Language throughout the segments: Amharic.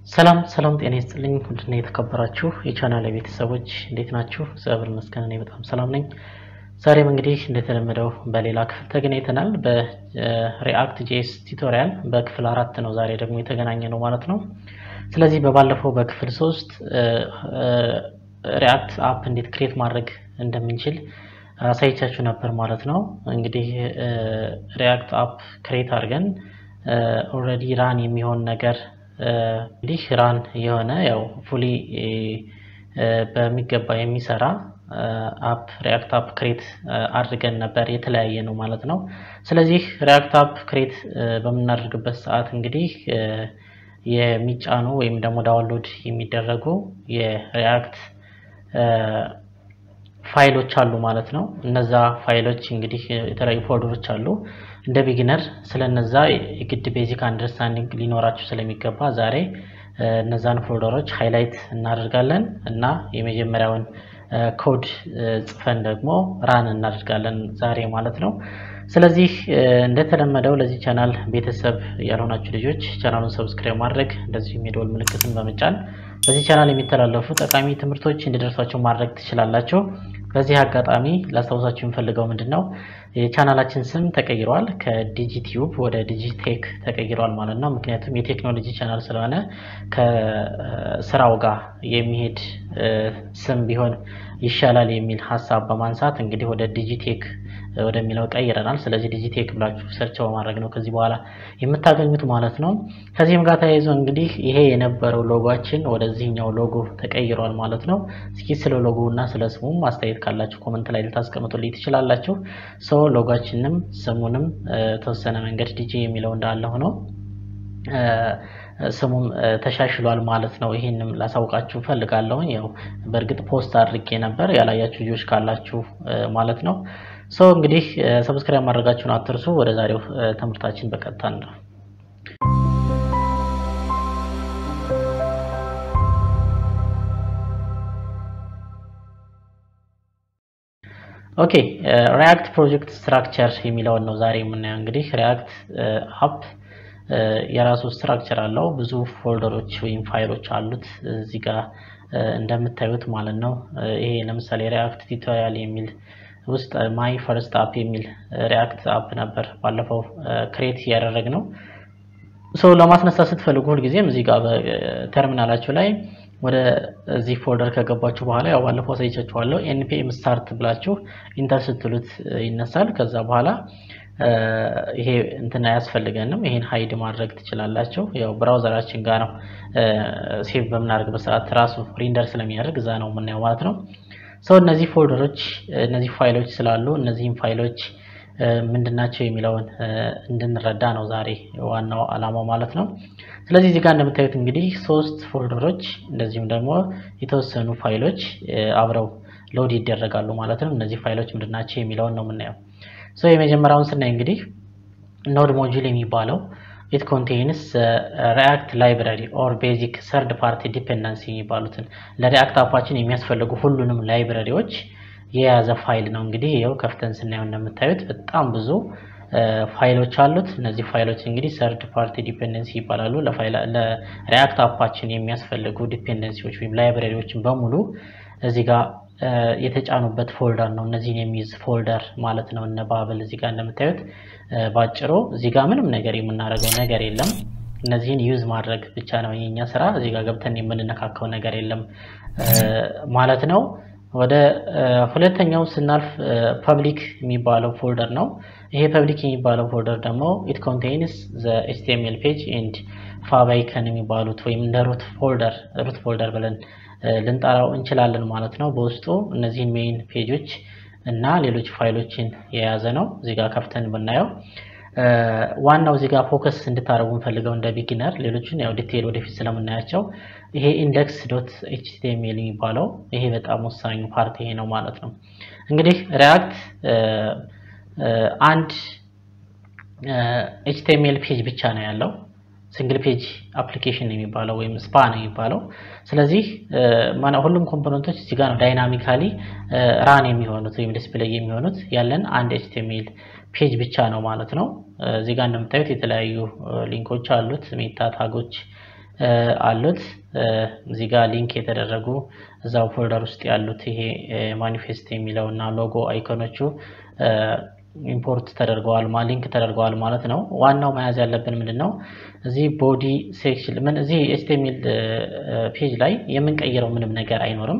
ሰላም ሰላም፣ ጤና ይስጥልኝ ውድና የተከበራችሁ የቻናል ቤተሰቦች እንዴት ናችሁ? እግዚአብሔር ይመስገን እኔ በጣም ሰላም ነኝ። ዛሬም እንግዲህ እንደተለመደው በሌላ ክፍል ተገናኝተናል። በሪአክት ጄኤስ ቱቶሪያል በክፍል አራት ነው ዛሬ ደግሞ የተገናኘ ነው ማለት ነው። ስለዚህ በባለፈው በክፍል ሶስት ሪአክት አፕ እንዴት ክሬት ማድረግ እንደምንችል አሳይቻችሁ ነበር ማለት ነው። እንግዲህ ሪአክት አፕ ክሬት አድርገን ኦልሬዲ ራን የሚሆን ነገር እንግዲህ ራን የሆነ ያው ፉሊ በሚገባ የሚሰራ አፕ ሪአክት አፕ ክሬት አድርገን ነበር። የተለያየ ነው ማለት ነው። ስለዚህ ሪአክት አፕ ክሬት በምናደርግበት ሰዓት እንግዲህ የሚጫኑ ወይም ደግሞ ዳውንሎድ የሚደረጉ የሪአክት ፋይሎች አሉ ማለት ነው። እነዛ ፋይሎች እንግዲህ የተለያዩ ፎልደሮች አሉ። እንደ ቢጊነር ስለነዛ የግድ ቤዚክ አንደርስታንዲንግ ሊኖራችሁ ስለሚገባ ዛሬ እነዛን ፎልደሮች ሃይላይት እናደርጋለን እና የመጀመሪያውን ኮድ ጽፈን ደግሞ ራን እናደርጋለን ዛሬ ማለት ነው። ስለዚህ እንደተለመደው ለዚህ ቻናል ቤተሰብ ያልሆናችሁ ልጆች ቻናሉን ሰብስክራይብ ማድረግ እንደዚሁም የደወል ምልክትን በመጫን በዚህ ቻናል የሚተላለፉ ጠቃሚ ትምህርቶች እንዲደርሷቸው ማድረግ ትችላላችሁ። በዚህ አጋጣሚ ላስታውሳችሁ የምፈልገው ምንድን ነው የቻናላችን ስም ተቀይሯል። ከዲጂቲዩብ ወደ ዲጂቴክ ተቀይሯል ማለት ነው። ምክንያቱም የቴክኖሎጂ ቻናል ስለሆነ ከስራው ጋር የሚሄድ ስም ቢሆን ይሻላል የሚል ሀሳብ በማንሳት እንግዲህ ወደ ዲጂቴክ ወደሚለው ቀይረናል። ስለዚህ ዲጂቴክ ብላችሁ ሰርች በማድረግ ነው ከዚህ በኋላ የምታገኙት ማለት ነው። ከዚህም ጋር ተያይዞ እንግዲህ ይሄ የነበረው ሎጎችን ወደዚህኛው ሎጎ ተቀይሯል ማለት ነው። እስኪ ስለ ሎጎ እና ስለ ስሙም አስተያየት ካላችሁ ኮመንት ላይ ልታስቀምጡልኝ ትችላላችሁ። ሰው ሎጓችንም ስሙንም ተወሰነ መንገድ ዲጄ የሚለው እንዳለ ሆኖ ስሙም ተሻሽሏል ማለት ነው። ይሄንም ላሳውቃችሁ ፈልጋለሁ። ያው በእርግጥ ፖስት አድርጌ ነበር ያላያችሁ ልጆች ካላችሁ ማለት ነው። ሶ እንግዲህ ሰብስክራይብ ማድረጋችሁን አትርሱ። ወደ ዛሬው ትምህርታችን በቀጥታ ነው። ኦኬ ሪአክት ፕሮጀክት ስትራክቸር የሚለውን ነው ዛሬ የምናየው። እንግዲህ ሪአክት አፕ የራሱ ስትራክቸር አለው። ብዙ ፎልደሮች ወይም ፋይሎች አሉት እዚህ ጋር እንደምታዩት ማለት ነው። ይሄ ለምሳሌ ሪአክት ቱቶሪያል የሚል ውስጥ ማይ ፈርስት አፕ የሚል ሪአክት አፕ ነበር ባለፈው ክሬት እያደረግ ነው። ሰው ለማስነሳት ስትፈልጉ ሁልጊዜም እዚህ ጋር በተርሚናላችሁ ላይ ወደ እዚህ ፎልደር ከገባችሁ በኋላ ያው ባለፈው አሳይቻችኋለሁ ኤንፒኤም ስታርት ብላችሁ ኢንተር ስትሉት ይነሳል። ከዛ በኋላ ይሄ እንትን አያስፈልገንም። ይሄን ሀይድ ማድረግ ትችላላችሁ። ያው ብራውዘራችን ጋር ነው ሴቭ በምናደርግበት ሰዓት ራሱ ሪንደር ስለሚያደርግ እዛ ነው የምናየው ማለት ነው። ሰው እነዚህ ፎልደሮች እነዚህ ፋይሎች ስላሉ እነዚህም ፋይሎች ምንድናቸው የሚለውን እንድንረዳ ነው ዛሬ ዋናው ዓላማው ማለት ነው። ስለዚህ እዚህ ጋር እንደምታዩት እንግዲህ ሶስት ፎልደሮች እንደዚሁም ደግሞ የተወሰኑ ፋይሎች አብረው ሎድ ይደረጋሉ ማለት ነው። እነዚህ ፋይሎች ምንድናቸው የሚለውን ነው የምናየው። ሶ የመጀመሪያውን ስናይ እንግዲህ ኖድ ሞጁል የሚባለው ኢት ኮንቴይንስ ሪአክት ላይብራሪ ኦር ቤዚክ ሰርድ ፓርቲ ዲፔንደንሲ የሚባሉትን ለሪአክት አፓችን የሚያስፈልጉ ሁሉንም ላይብራሪዎች የያዘ ፋይል ነው። እንግዲህ ይኸው ከፍተን ስናየው እንደምታዩት በጣም ብዙ ፋይሎች አሉት። እነዚህ ፋይሎች እንግዲህ ሰርድ ፓርቲ ዲፔንደንሲ ይባላሉ። ለሪአክት አፓችን የሚያስፈልጉ ዲፔንደንሲዎች ወይም ላይብራሪዎችን በሙሉ እዚህ ጋር የተጫኑበት ፎልደር ነው። እነዚህን የሚይዝ ፎልደር ማለት ነው። እነ ባብል እዚህ ጋር እንደምታዩት ባጭሩ እዚህ ጋር ምንም ነገር የምናደርገው ነገር የለም። እነዚህን ዩዝ ማድረግ ብቻ ነው የኛ ስራ። እዚህ ጋር ገብተን የምንነካከው ነገር የለም ማለት ነው። ወደ ሁለተኛው ስናልፍ ፐብሊክ የሚባለው ፎልደር ነው። ይሄ ፐብሊክ የሚባለው ፎልደር ደግሞ ኢት ኮንቴይንስ ዘ ኤችቲኤምኤል ፔጅ ኤንድ ፋባይከን የሚባሉት ወይም እንደ ሩት ፎልደር ሩት ፎልደር ብለን ልንጠራው እንችላለን ማለት ነው። በውስጡ እነዚህን ሜይን ፔጆች እና ሌሎች ፋይሎችን የያዘ ነው። እዚህ ጋር ከፍተን ብናየው ዋናው እዚህ ጋር ፎከስ እንድታደርጉ እንፈልገው እንደ ቢጊነር፣ ሌሎችን ያው ዲቴይል ወደፊት ስለምናያቸው ይሄ ኢንደክስ ዶት ኤችቲኤምኤል የሚባለው ይሄ በጣም ወሳኙ ፓርት ይሄ ነው ማለት ነው። እንግዲህ ሪአክት አንድ ኤችቲኤምኤል ፔጅ ብቻ ነው ያለው ሲንግል ፔጅ አፕሊኬሽን የሚባለው ወይም ስፓ ነው የሚባለው። ስለዚህ ሁሉም ኮምፖነንቶች እዚህ ጋር ነው ዳይናሚካሊ ራን የሚሆኑት ወይም ዲስፕሌይ የሚሆኑት ያለን አንድ ኤችቲኤምኤል ፔጅ ብቻ ነው ማለት ነው። እዚህ ጋር እንደምታዩት የተለያዩ ሊንኮች አሉት ሜታ ታጎች አሉት። እዚህ ጋር ሊንክ የተደረጉ እዛው ፎልደር ውስጥ ያሉት ይሄ ማኒፌስት የሚለው እና ሎጎ አይኮኖቹ ኢምፖርት ተደርገዋል ሊንክ ተደርገዋል ማለት ነው። ዋናው መያዝ ያለብን ምንድን ነው? እዚህ ቦዲ ሴክሽን ምን እዚህ ኤችቲኤምኤል ፔጅ ላይ የምንቀይረው ምንም ነገር አይኖርም።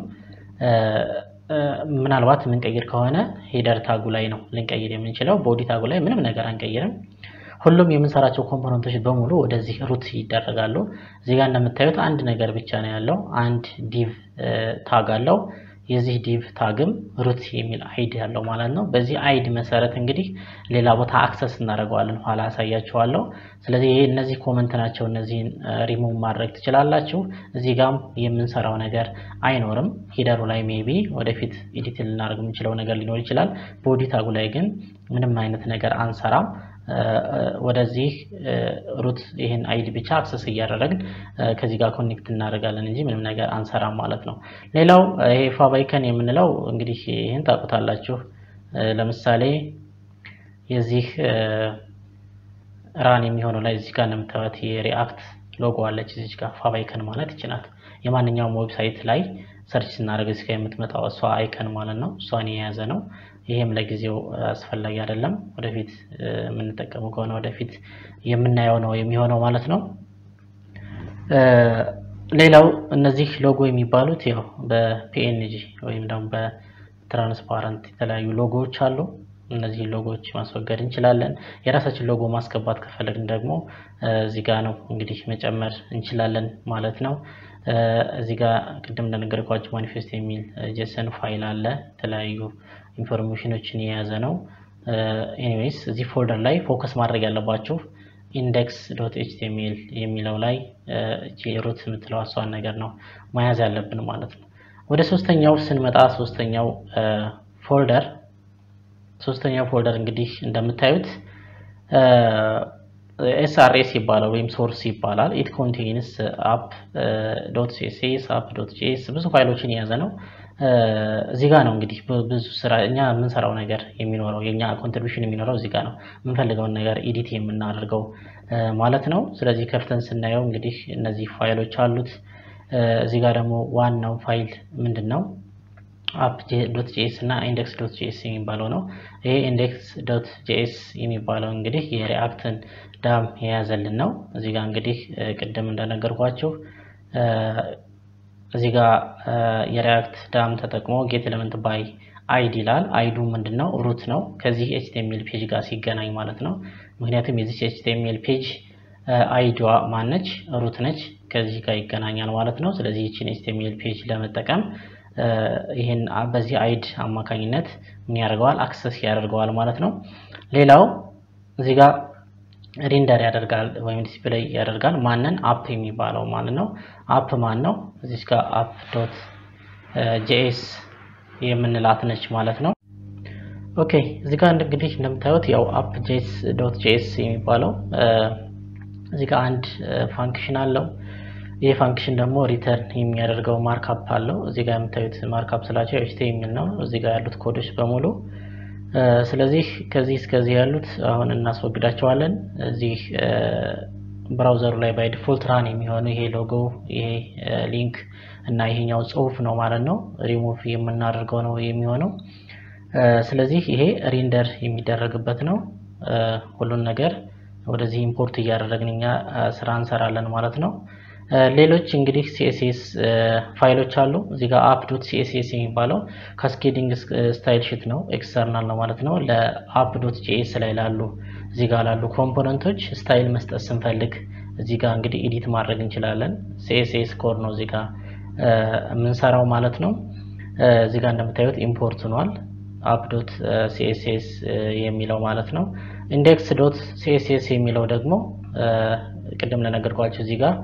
ምናልባት የምንቀይር ከሆነ ሄደር ታጉ ላይ ነው ልንቀይር የምንችለው። ቦዲ ታጉ ላይ ምንም ነገር አንቀይርም። ሁሉም የምንሰራቸው ኮምፖነንቶች በሙሉ ወደዚህ ሩት ይደረጋሉ። እዚህ ጋር እንደምታዩት አንድ ነገር ብቻ ነው ያለው። አንድ ዲቭ ታግ አለው። የዚህ ዲቭ ታግም ሩት የሚል አይድ ያለው ማለት ነው። በዚህ አይድ መሰረት እንግዲህ ሌላ ቦታ አክሰስ እናደርገዋለን፣ ኋላ አሳያችኋለሁ። ስለዚህ ይሄ እነዚህ ኮመንት ናቸው። እነዚህን ሪሙቭ ማድረግ ትችላላችሁ። እዚህ ጋም የምንሰራው ነገር አይኖርም። ሂደሩ ላይ ሜቢ ወደፊት ኤዲት ልናደርግ የምንችለው ነገር ሊኖር ይችላል። ቦዲ ታጉ ላይ ግን ምንም አይነት ነገር አንሰራም። ወደዚህ ሩት ይህን አይዲ ብቻ አክሰስ እያደረግን ከዚህ ጋር ኮኔክት እናደርጋለን እንጂ ምንም ነገር አንሰራም ማለት ነው። ሌላው ይሄ ፋባይከን የምንለው እንግዲህ ይህን ታውቁታላችሁ። ለምሳሌ የዚህ ራን የሚሆነው ላይ እዚህ ጋር እንደምታዩት የሪአክት ሎጎ አለች እዚህ ጋር ፋባይከን ማለት ይችላል። የማንኛውም ዌብሳይት ላይ ሰርች ስናደርግ እዚህ ጋር የምትመጣው እሷ አይከን ማለት ነው። እሷን የያዘ ነው። ይሄም ለጊዜው አስፈላጊ አይደለም። ወደፊት የምንጠቀመው ከሆነ ወደፊት የምናየው ነው የሚሆነው ማለት ነው። ሌላው እነዚህ ሎጎ የሚባሉት ያው በፒኤንጂ ወይም ደግሞ በትራንስፓረንት የተለያዩ ሎጎዎች አሉ። እነዚህ ሎጎዎች ማስወገድ እንችላለን። የራሳችን ሎጎ ማስገባት ከፈለግን ደግሞ እዚህ ጋር ነው እንግዲህ መጨመር እንችላለን ማለት ነው። እዚህ ጋር ቅድም እንደነገርኳቸው ማኒፌስት የሚል ጄሰን ፋይል አለ። የተለያዩ ኢንፎርሜሽኖችን የያዘ ነው። ኤኒዌይስ እዚህ ፎልደር ላይ ፎከስ ማድረግ ያለባችሁ ኢንዴክስ ዶት ኤችቲኤምኤል የሚለው ላይ ሩት የምትለው እሷን ነገር ነው መያዝ ያለብን ማለት ነው። ወደ ሶስተኛው ስንመጣ ሶስተኛው ፎልደር ሶስተኛው ፎልደር እንግዲህ እንደምታዩት ኤስአርኤስ ይባላል ወይም ሶርስ ይባላል። ኢት ኮንቴንስ አፕ ዶት ሲኤስኤስ አፕ ዶት ጂኤስ ብዙ ፋይሎችን የያዘ ነው። እዚህ ጋር ነው እንግዲህ ብዙ ስራ እኛ የምንሰራው ነገር የሚኖረው የኛ ኮንትሪቢሽን የሚኖረው እዚህ ጋር ነው። የምንፈልገውን ነገር ኤዲት የምናደርገው ማለት ነው። ስለዚህ ከፍተን ስናየው እንግዲህ እነዚህ ፋይሎች አሉት። እዚህ ጋር ደግሞ ዋናው ፋይል ምንድን ነው? አፕ ዶት ጂኤስ እና ኢንዴክስ ዶት ጂኤስ የሚባለው ነው። ይሄ ኢንዴክስ ዶት ጂኤስ የሚባለው እንግዲህ የሪአክትን ዳም የያዘልን ነው። እዚህ ጋር እንግዲህ ቅድም እንደነገርኳችሁ እዚህ ጋር የሪአክት ዳም ተጠቅሞ ጌት ኤሌመንት ባይ አይዲ ይላል። አይዱ ምንድን ነው? ሩት ነው። ከዚህ ኤችቲኤምኤል ፔጅ ጋር ሲገናኝ ማለት ነው። ምክንያቱም የዚህ ኤችቲኤምኤል ፔጅ አይዲዋ ማነች? ሩት ነች። ከዚህ ጋር ይገናኛል ማለት ነው። ስለዚህ ይችን ኤችቲኤምኤል ፔጅ ለመጠቀም ይህን በዚህ አይድ አማካኝነት ምን ያደርገዋል? አክሰስ ያደርገዋል ማለት ነው። ሌላው እዚህ ጋር ሪንደር ያደርጋል ወይም ዲስፕሌይ ያደርጋል። ማንን? አፕ የሚባለው ማለት ነው። አፕ ማን ነው? እዚህ ጋር አፕ ዶት ጄኤስ የምንላት ነች ማለት ነው። ኦኬ እዚህ ጋር እንግዲህ እንደምታዩት ያው አፕ ጄኤስ ዶት ጄኤስ የሚባለው እዚህ ጋር አንድ ፋንክሽን አለው። ይህ ፋንክሽን ደግሞ ሪተርን የሚያደርገው ማርካፕ አለው። እዚህ ጋር የምታዩት ማርካፕ ስላቸው ኤችቲኤምኤል ነው። እዚህ ጋር ያሉት ኮዶች በሙሉ ስለዚህ ከዚህ እስከዚህ ያሉት አሁን እናስወግዳቸዋለን። እዚህ ብራውዘሩ ላይ ባይ ዲፎልት ራን የሚሆነው ይሄ ሎጎ፣ ይሄ ሊንክ እና ይሄኛው ጽሁፍ ነው ማለት ነው። ሪሙቭ የምናደርገው ነው የሚሆነው። ስለዚህ ይሄ ሪንደር የሚደረግበት ነው። ሁሉን ነገር ወደዚህ ኢምፖርት እያደረግን እኛ ስራ እንሰራለን ማለት ነው። ሌሎች እንግዲህ ሲኤስኤስ ፋይሎች አሉ። እዚህ ጋር አፕ ዶት ሲኤስኤስ የሚባለው ካስኬዲንግ ስታይል ሽት ነው፣ ኤክስተርናል ነው ማለት ነው። ለአፕ ዶት ጂኤስ ላይ ላሉ እዚህ ጋር ላሉ ኮምፖነንቶች ስታይል መስጠት ስንፈልግ እዚህ ጋር እንግዲህ ኤዲት ማድረግ እንችላለን። ሲኤስኤስ ኮድ ነው እዚህ ጋር የምንሰራው ማለት ነው። እዚህ ጋር እንደምታዩት ኢምፖርት ሆኗል አፕ ዶት ሲኤስኤስ የሚለው ማለት ነው። ኢንዴክስ ዶት ሲኤስኤስ የሚለው ደግሞ ቅድም ለነገርኳቸው እዚህ ጋር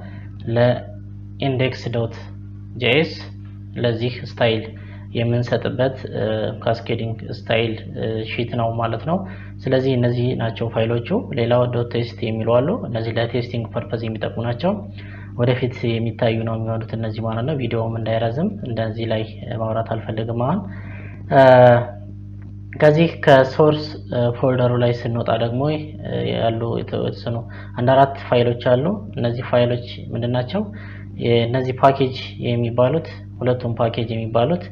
ለኢንዴክስ ዶት ጄኤስ ለዚህ ስታይል የምንሰጥበት ካስኬዲንግ ስታይል ሺት ነው ማለት ነው። ስለዚህ እነዚህ ናቸው ፋይሎቹ። ሌላው ዶት ቴስት የሚሉ አሉ። እነዚህ ለቴስቲንግ ፐርፐዝ የሚጠቅሙ ናቸው። ወደፊት የሚታዩ ነው የሚሆኑት እነዚህ ማለት ነው። ቪዲዮውም እንዳይረዝም እንደዚህ ላይ ማውራት አልፈልግም አሁን። ከዚህ ከሶርስ ፎልደሩ ላይ ስንወጣ ደግሞ ያሉ የተወሰኑ አንድ አራት ፋይሎች አሉ። እነዚህ ፋይሎች ምንድን ናቸው? እነዚህ ፓኬጅ የሚባሉት ሁለቱም ፓኬጅ የሚባሉት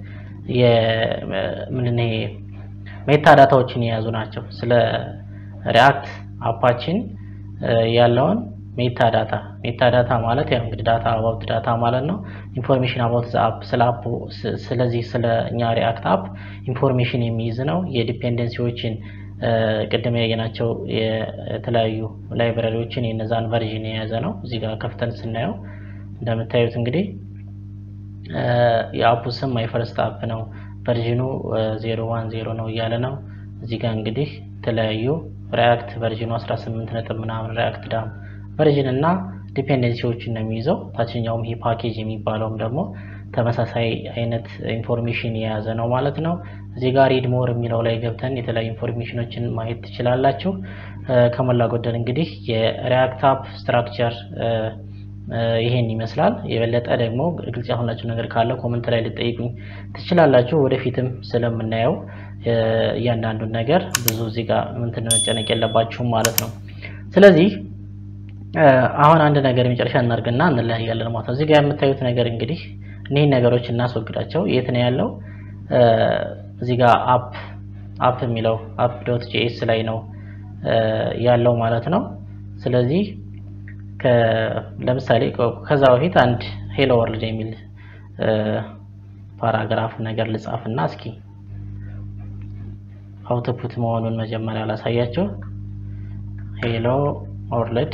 ምንድን ሜታ ዳታዎችን የያዙ ናቸው። ስለ ሪያክት አፓችን ያለውን ሜታ ዳታ ሜታ ዳታ ማለት ያው እንግዲህ ዳታ አባውት ዳታ ማለት ነው። ኢንፎርሜሽን አባውት ዘ አፕ ስለ አፑ ስለዚህ ስለ እኛ ሪያክት አፕ ኢንፎርሜሽን የሚይዝ ነው። የዲፔንደንሲዎችን ቅድም ያየናቸው የተለያዩ ላይብራሪዎችን የነዛን ቨርዥን የያዘ ነው። እዚህ ጋር ከፍተን ስናየው እንደምታዩት እንግዲህ የአፑ ስም ማይ ፈርስት አፕ ነው። ቨርዥኑ ዜሮ ዋን ዜሮ ነው እያለ ነው። እዚህ ጋር እንግዲህ የተለያዩ ሪያክት ቨርዥኑ 18 ነጥብ ምናምን ሪያክት ዳም ቨርዥን እና ዲፔንደንሲዎችን ነው የሚይዘው። ታችኛውም ይሄ ፓኬጅ የሚባለውም ደግሞ ተመሳሳይ አይነት ኢንፎርሜሽን የያዘ ነው ማለት ነው። እዚህ ጋር ሪድ ሞር የሚለው ላይ ገብተን የተለያዩ ኢንፎርሜሽኖችን ማየት ትችላላችሁ። ከሞላ ጎደል እንግዲህ የሪያክት አፕ ስትራክቸር ይሄን ይመስላል። የበለጠ ደግሞ ግልጽ ያልሆናችሁ ነገር ካለ ኮመንት ላይ ልጠይቁኝ ትችላላችሁ። ወደፊትም ስለምናየው እያንዳንዱን ነገር ብዙ እዚህ ጋር እንትን መጨነቅ የለባችሁም ማለት ነው። ስለዚህ አሁን አንድ ነገር የመጨረሻ እናድርግና እንለያያለን ማለት ነው። እዚህ ጋር የምታዩት ነገር እንግዲህ እኒህን ነገሮች እናስወግዳቸው። የት ነው ያለው? እዚህ ጋር አፕ አፕ የሚለው አፕ ዶት ጂኤስ ላይ ነው ያለው ማለት ነው። ስለዚህ ለምሳሌ ከዛ በፊት አንድ ሄሎ ወርልድ የሚል ፓራግራፍ ነገር ልጻፍና እስኪ አውትፑት መሆኑን መጀመሪያ ላሳያቸው። ሄሎ ወርልድ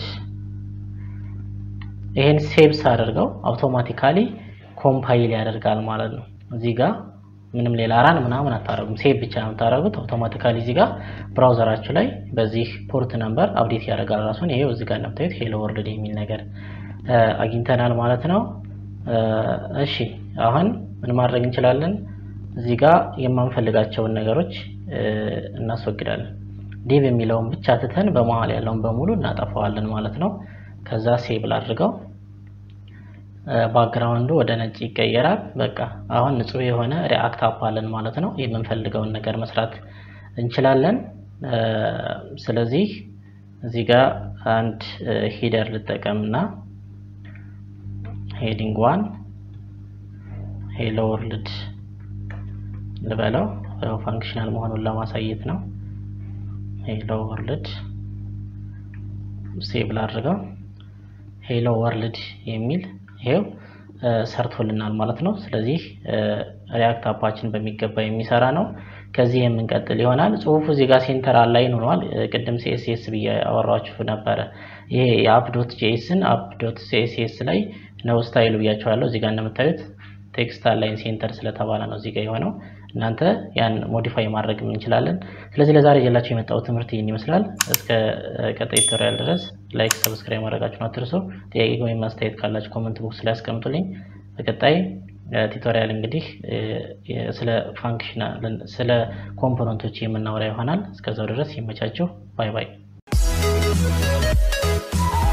ይሄን ሴቭስ አድርገው አውቶማቲካሊ ኮምፓይል ያደርጋል ማለት ነው። እዚህ ጋር ምንም ሌላ ራን ምናምን አታረጉም። ሴቭ ብቻ ነው የምታደርጉት። አውቶማቲካሊ እዚህ ጋር ብራውዘራችሁ ላይ በዚህ ፖርት ነምበር አፕዴት ያደርጋል ራሱን። ይሄው እዚህ ጋር እንደምታዩት ሄሎ ወርልድ የሚል ነገር አግኝተናል ማለት ነው። እሺ አሁን ምን ማድረግ እንችላለን? እዚህ ጋር የማንፈልጋቸውን ነገሮች እናስወግዳለን። ዲቭ የሚለውን ብቻ ትተን በመሀል ያለውን በሙሉ እናጠፋዋለን ማለት ነው። ከዛ ሴብል አድርገው ባክግራውንዱ ወደ ነጭ ይቀየራል። በቃ አሁን ንጹህ የሆነ ሪአክት አፕ አለን ማለት ነው። የምንፈልገውን ነገር መስራት እንችላለን። ስለዚህ እዚህ ጋር አንድ ሂደር ልጠቀምና ሄዲንግ ዋን ሄሎ ወርልድ ልበለው ፋንክሽናል መሆኑን ለማሳየት ነው። ሄሎ ወርልድ ሴብል አድርገው ሄሎ ወርልድ የሚል ይሄው ሰርቶልናል ማለት ነው። ስለዚህ ሪያክት አፓችን በሚገባ የሚሰራ ነው። ከዚህ የምንቀጥል ይሆናል። ጽሁፉ እዚህ ጋር ሴንተር አላይን ሆኗል። ቅድም ሲኤስኤስ ብዬ አወራችሁ ነበረ። ይሄ የአፕ ዶት ጄኤስን አፕ ዶት ሲኤስኤስ ላይ ነው ስታይሉ ብያቸዋለሁ። እዚህ ጋር እንደምታዩት ቴክስት አላይን ሴንተር ስለተባለ ነው እዚህ ጋር የሆነው። እናንተ ያን ሞዲፋይ ማድረግ እንችላለን። ስለዚህ ለዛሬ ይዤላችሁ የመጣው ትምህርት ይህን ይመስላል። እስከ ቀጣይ ቱቶሪያል ድረስ ላይክ፣ ሰብስክራይብ ማድረጋችሁን አትርሱ። ጥያቄ ወይም ማስተያየት ካላችሁ ኮመንት ቦክስ ላይ አስቀምጡልኝ። በቀጣይ ቱቶሪያል እንግዲህ ስለ ፋንክሽናል ስለ ኮምፖነንቶች የምናወራ ይሆናል። እስከዛው ድረስ ይመቻችሁ። ባይ ባይ።